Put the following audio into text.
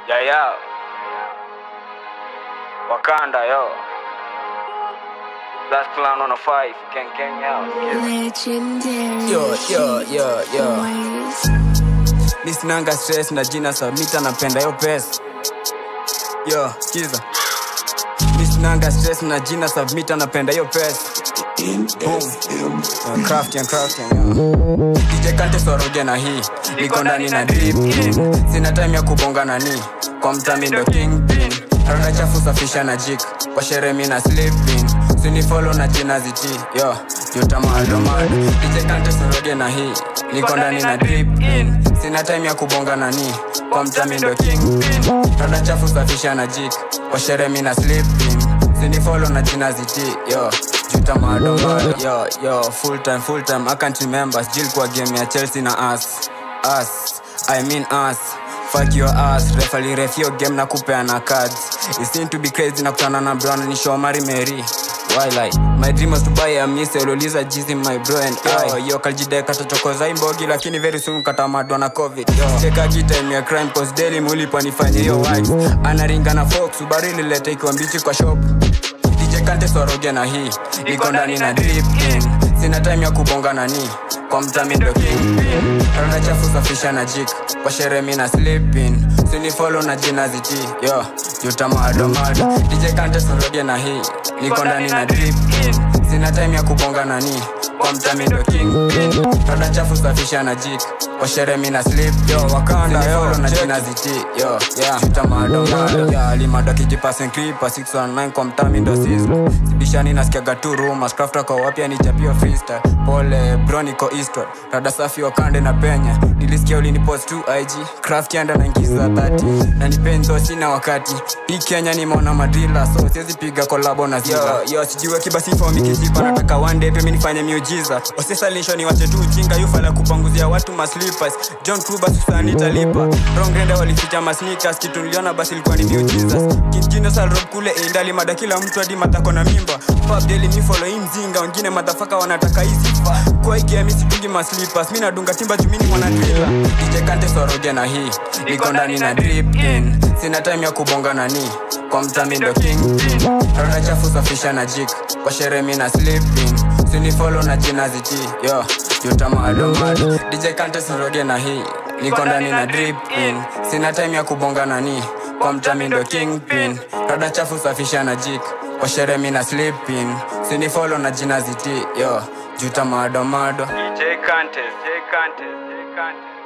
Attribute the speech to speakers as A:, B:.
A: Yeah, yeah. Wakanda, yo. Last clown on a five. Gang, gang, out.
B: Legendary.
C: Yo, yo, yo, yo.
B: Boys.
C: Mi sinanga stress na jina Samita napenda yo pesa. Yo, kiza. Mi sinanga stress na jina Submita napenda yo pesa. Boom. Uh, crafting, crafting, yo. DJ Kante soroge na hii niko ndani na drip sina time ya kubonga nani kwa mtami ndo kingpin rada chafu safisha na jik kwa shere mi na sleeping sinifolo na jina ziti yo yutamalomad DJ Kante soroge na hii niko ndani na drip sina time ya kubonga nani kwa mtami ndo kingpin rada chafu safisha na jik kwa shere mi na sleeping sinifolo na jina ziti yo juta madomado yo yo full time full time i can't remember still kwa game ya chelsea na us us i mean us fuck your ass refali ref yo game na kupeana cards it seem to be crazy na kutana na brown ni show mari mary Why lie? My dream was to buy a miss Uliuliza jizi my bro and I Yo kaljideka tochokoza imbogi Lakini very soon katamadwa na covid Yo Cheka time ya crime Cause daily mulipa nifanye yo wife Anaringa na fox Subaru ilileta ikiwa mbichi kwa shop DJ Kante soroge na hii niko ndani na drip in sina time ya kubonga nani kwa mtami ndo king rada chafu safisha na jik kwa shere mi na sleeping sinifolo na jina ziti yo jutamadomado DJ Kante soroge na hii niko ndani na drip in sina time ya kubonga nani kwa mtami ndo king rada chafu safisha na jik kwa shere mi na sleep yo wakanda yo na jina ziti yo yeah jutamadomado ya limado kijipasen kripa 619 kwa mtami ndo sizzle sibishani nasikiaga tu rumors crafter kwa wapya ni chapio freestyle pole broniko eastward rada safi wakande na penya nilisikia ulinipost tu ig craft yanda naingiza 30 na nipenzo sina wakati hii kenya nimeona madrila so siwezi piga kolabo na ziva yo, yo sijiwe kibasifo mikijipa nataka one day pia mi nifanye miujiza osesalisho ni wache tu ujinga yufala kupanguzia watu maslippers john kuba susani talipa rongrenda walificha masnikas kitu niliona basi ilikuwa ni miujiza kinjino salrob kule indali mada kila mtu hadi matako na mimba pap daily mi follow hii mzinga wengine madhafaka wanataka hizi sifa kwa hii game sidungi maslippers mi nadunga timba jumini mwanadrila DJ Kante soroge na hii niko ndani na drip in sina time ya kubonga nani kwa mtami ndo king rada chafu safisha na jik kwa shere mi na sleeping sinifolo na jina ziti yo jutamadomado DJ Kante soroge na hii niko ndani na drip in sina time ya kubonga nani kwa mtami ndo kingpin rada chafu safisha na jik kwa shere mi na sleeping sinifolo na jina ziti yo jutamadomado
A: DJ Kante, J Kante, J Kante.